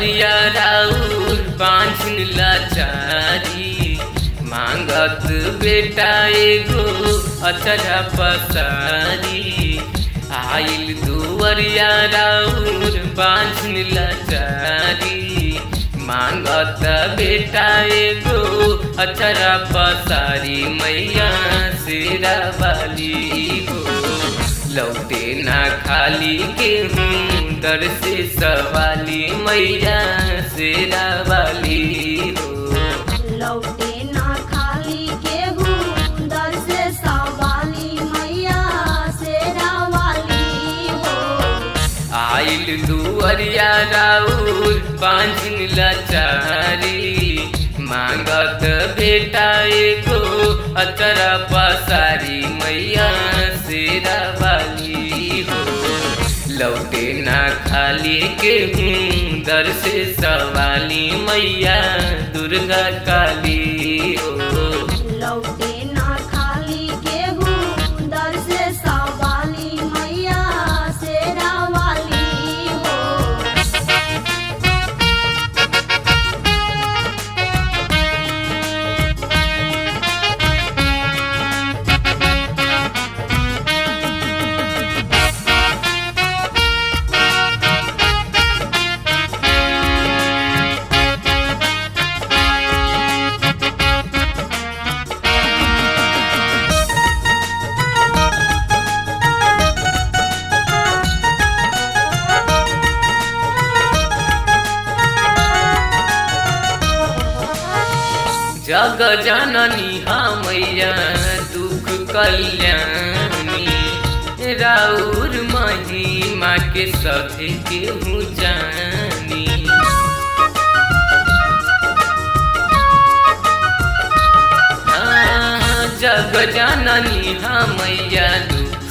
दुआरिया राउर बांझिन लाचारी मांगत बेटा एगो अचरा पसारी आइल दुआरिया राउर बांझिन लाचारी मांगत बेटा एगो अचरा पसारी मैया शेरा वाली हो लौटे ना खाली के हूँ दर से सवाली मैया शेरा वाली हो लौटे ना खाली केहू दर से सवाली मैया शेरा वाली हो आइल दुअरिया राउर बांझिन लाचारी मांगत बेटा एगो अचरा पसारी मैया शेरा वाली हो लौटे ना खाली के हूँ दर से सवाली मैया दुर्गा काली हो लौटे ना खाली केहू दर से सवाली मैया शेरा वाली हो जग जननी मैया दुख कल्याणी राउर महिमा के सभे केहू जानी हाँ, जग जननी मैया दुख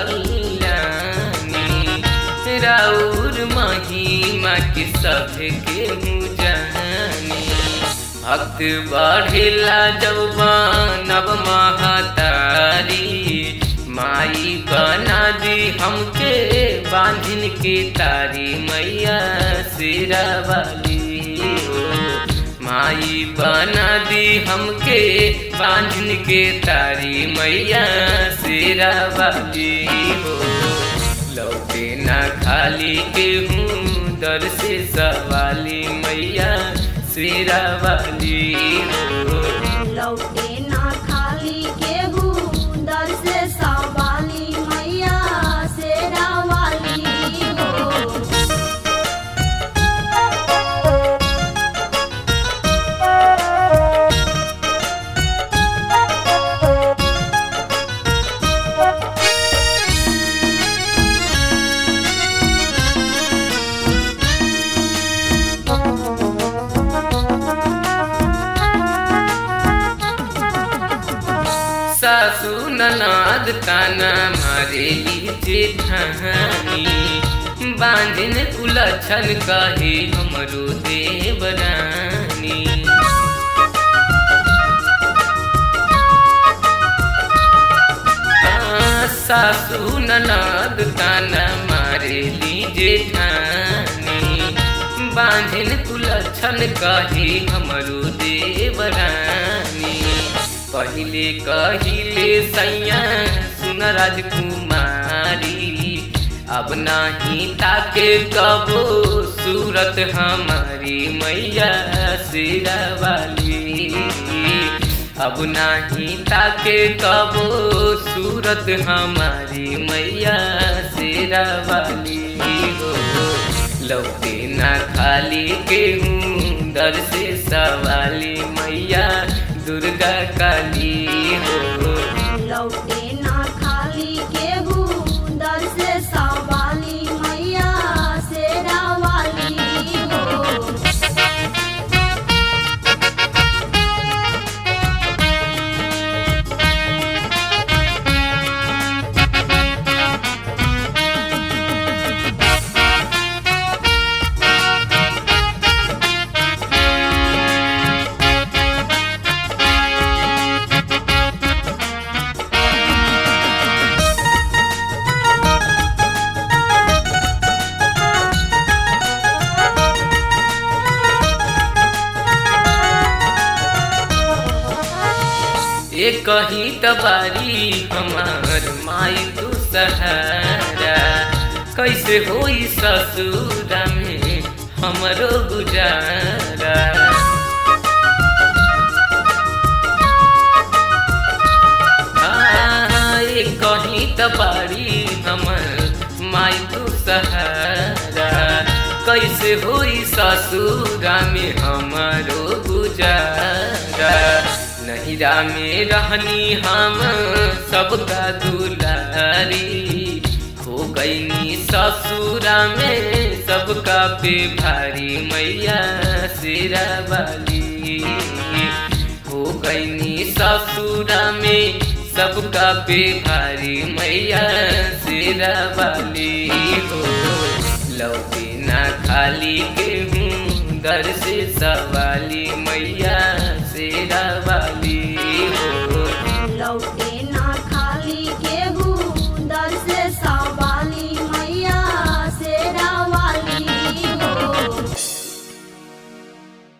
कल्याणी राउर महिमा के सभे केहू जानी भक्त बढ़ेला जौबानब महतारी माई बना दी हमके बांधिन के तारी मैया सिरा वाली हो माई बना दी हमके बांधिन के तारी मैया सिरा वाली हो लौटे ना खाली के हूँ दर से सवाली मैया शेरा वाली हो लौटे ना खाली केहू दर से सवाली मैया शेरा वाली हो सासू ननाद ताना मारे जेठानी बांधिन उलझन कहे हमरो देवरानी हाँ, सासू ननाद ताना मारे जेठानी बांधिन तुलछन कही हमरो देवरानी पहिले कहिले सैया सुन राजकुमारी अब नाही ताके कबो सूरत हमारी मैया सिरा वाली अब नाही ताके कबो सूरत हमारी मैया सिरा वाली हो लौटे ना खाली के हूँ दर से सवाली मैया दुर्गा काली हो लौटे ना खाली केहू दर से सवाली मैया शेरा वाली हो ये कहीं तबारी हमार माई तू सहारा कैसे होई ससुरा में हमरो गुजारा हाँ, ये कहीं तबारी हमर माई तू सहारा कैसे होई ससुरा में हमारो गुजारा नहिरा में रहनी हम सबका दुलारी हो गईनी ससुरा में सबका पे भारी मैया सिरा वाली हो गईनी ससुरा में सबका पे भारी मैया सिरा वाली हो लौकी ना खाली के हूँ दर से सवाली मैया सिरा वाली